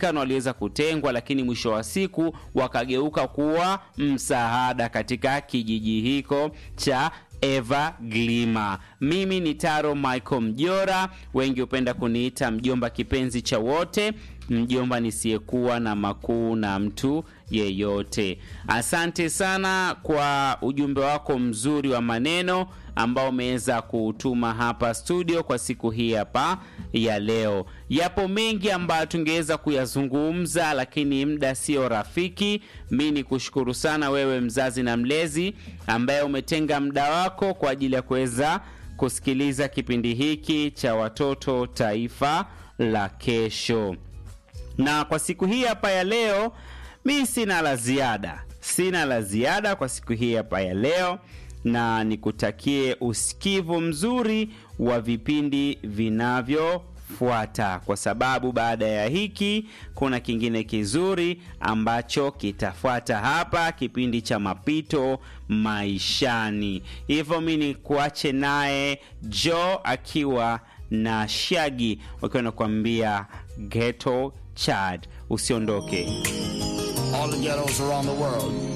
waliodhalilika na waliweza kutengwa, lakini mwisho wa siku wakageuka kuwa msaada katika kijiji hiko cha Eva Glima. Mimi ni Taro Michael Mjora, wengi hupenda kuniita mjomba kipenzi cha wote, mjomba nisiyekuwa na makuu na mtu yeyote. Asante sana kwa ujumbe wako mzuri wa maneno ambao umeweza kuutuma hapa studio kwa siku hii hapa ya leo. Yapo mengi ambayo tungeweza kuyazungumza, lakini muda sio rafiki. Mi ni kushukuru sana wewe mzazi na mlezi ambaye umetenga muda wako kwa ajili ya kuweza kusikiliza kipindi hiki cha Watoto Taifa la Kesho. Na kwa siku hii hapa ya leo, mi sina la ziada, sina la ziada kwa siku hii hapa ya leo, na nikutakie usikivu mzuri wa vipindi vinavyofuata, kwa sababu baada ya hiki kuna kingine kizuri ambacho kitafuata hapa, kipindi cha mapito maishani. Hivyo mi ni kuache naye Jo akiwa na Shagi wakiwa nakuambia ghetto chad. Usiondoke. All the ghettos around the world.